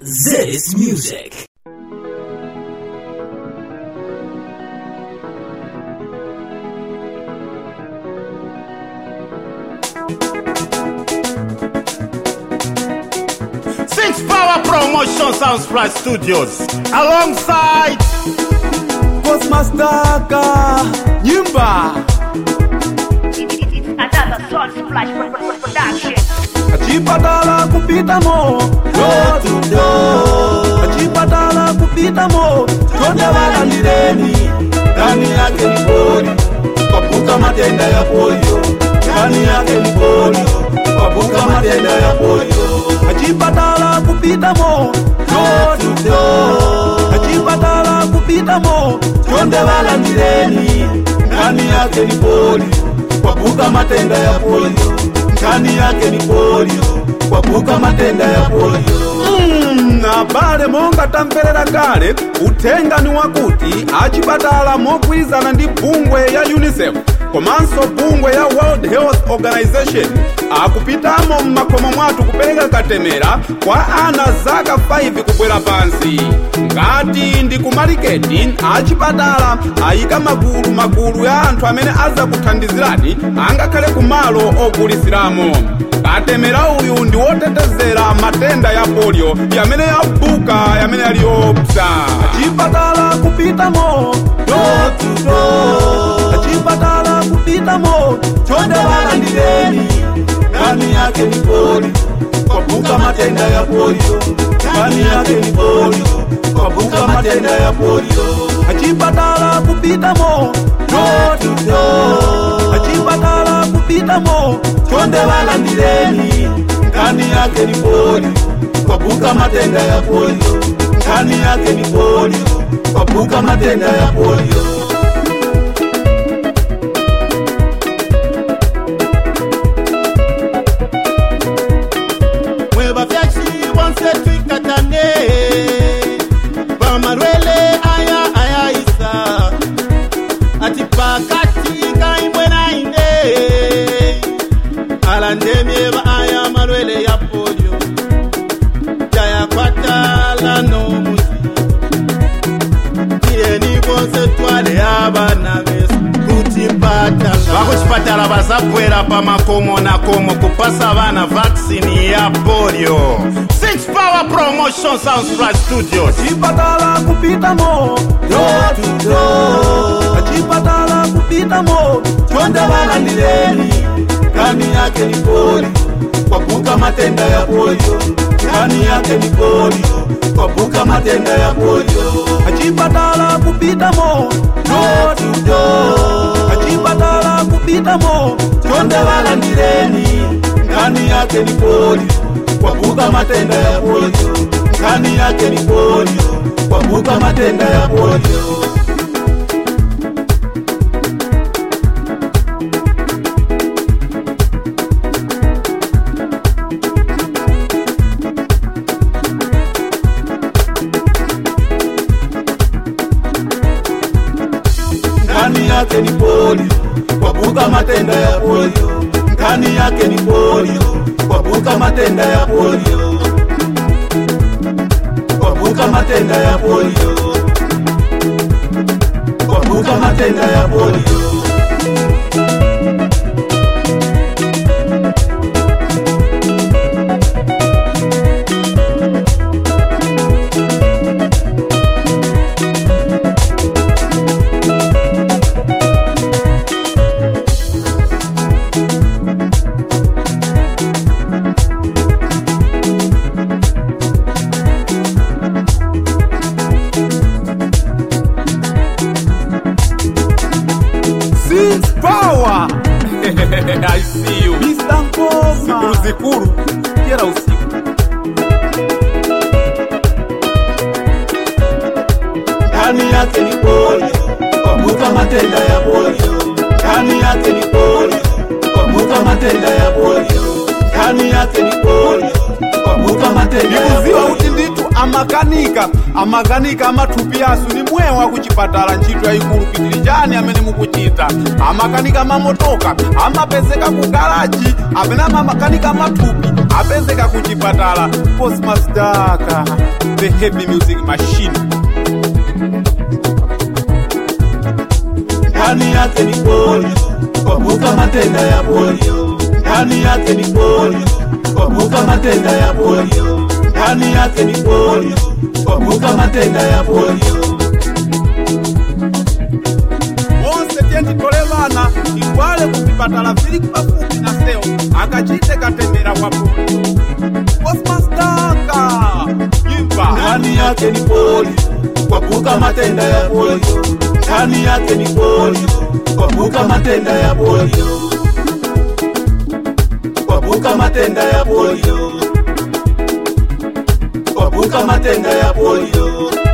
This music. Six Power Promotion Soundspray Studios alongside Cosmastaka Nyimba Another Sun Splash Production. Achipatala kupita mo Door to door Achipatala kupita mo Chonde wala nireni Ndani yake ni polio Kwapuka matenda ya polio Ndani yake ni polio Kwapuka matenda ya polio Achipatala kupita mo Door to door Achipatala kupita mo Chonde wala nireni Ndani yake ni polio Kwapuka matenda ya polio ndani yake ni polio kwapuka matenda ya polio mm, na pale monga tamverera kale uthenga ni wakuti achipatala mogwirizana ndi bungwe ya unicef komanso bungwe ya world health organization akupitamo mmakomo mwathu kupereka katemera kwa ana zaka 5 kubwera pansi ngati ndi kumaliketi achipatala ayika magulu magulu ya anthu amene azakuthandizirani angakhale kumalo ogulisiramo katemera uyu ndi wotetezera matenda ya polio yamene yabuka yamene yali yopsa achipatala kupitamo dotudo achipatala kupitamo chonde walandireni ndani yake ni polio kwabuka matenda ya polio ndani yake ni polio kwabuka matenda ya polio achipatala kupitamo dotudo achipatala kupitamo chonde walandireni ndani yake ni polio kwabuka matenda ya polio ndani yake ni polio kwabuka matenda ya polio mwebafyashi bonse twikatane bamarwele aya ayayisa ati pakati kaimbwe nainde alandemyeba aya malwele ya polio jayakwatala nomusi tiyeni bonse twale abana besu kuchipatala vakuchipatala vazabwera pamakomo nakomo kupasa vana vaksini ya polio six power promotion soundspray studios achipatala kupitamo dotudo achipatala kupitamo chonde walandireni ndani yake ni polio kwabuka matenda ya polio ndani yake ni polio kwabuka matenda ya polio achipatala kupitamo dotudo achipatala kupitamo chonde walandireni ndani yake ni polio kwabuka matenda ya polio ndani yake ni polio kwabuka matenda ya polio ndani yake ni polio kwabuka matenda ya polio ndani yake ni polio kwabuka matenda ya polio kwabuka matenda ya polio kwabuka matenda ya polio Six power I see you Mr. Ngoma Zikuru zikuru Kila usiku Ndani yake ni polio Kwabuka matenda ya polio Ndani yake ni polio Kwabuka matenda ya polio Ndani yake ni polio Kwabuka matenda ya polio uti nditu amakanika amakanika amathupi asu ni mwewa kuchipatala ntchito yayikulu pitirijani amene mukuchita amakanika mamotoka amapezeka ku garaji amene amakanika amathupi apezeka kuchipatala postmastaka the heavy music machine ndani yake ni polio, kwapuka matenda ya polio. Ndani yake ni polio, kwapuka matenda ya polio. Ndani yake ni polio, kwapuka matenda ya polio. onse tiyenditole vana iwale kuzipatala vili pafupi na sewo akachite katembera kwa polio postmastaka imba Ndani yake ni polio, kwapuka matenda ya polio. Ndani yake ni polio, kwapuka matenda ya polio. Kwapuka matenda ya polio. Kwapuka matenda ya polio.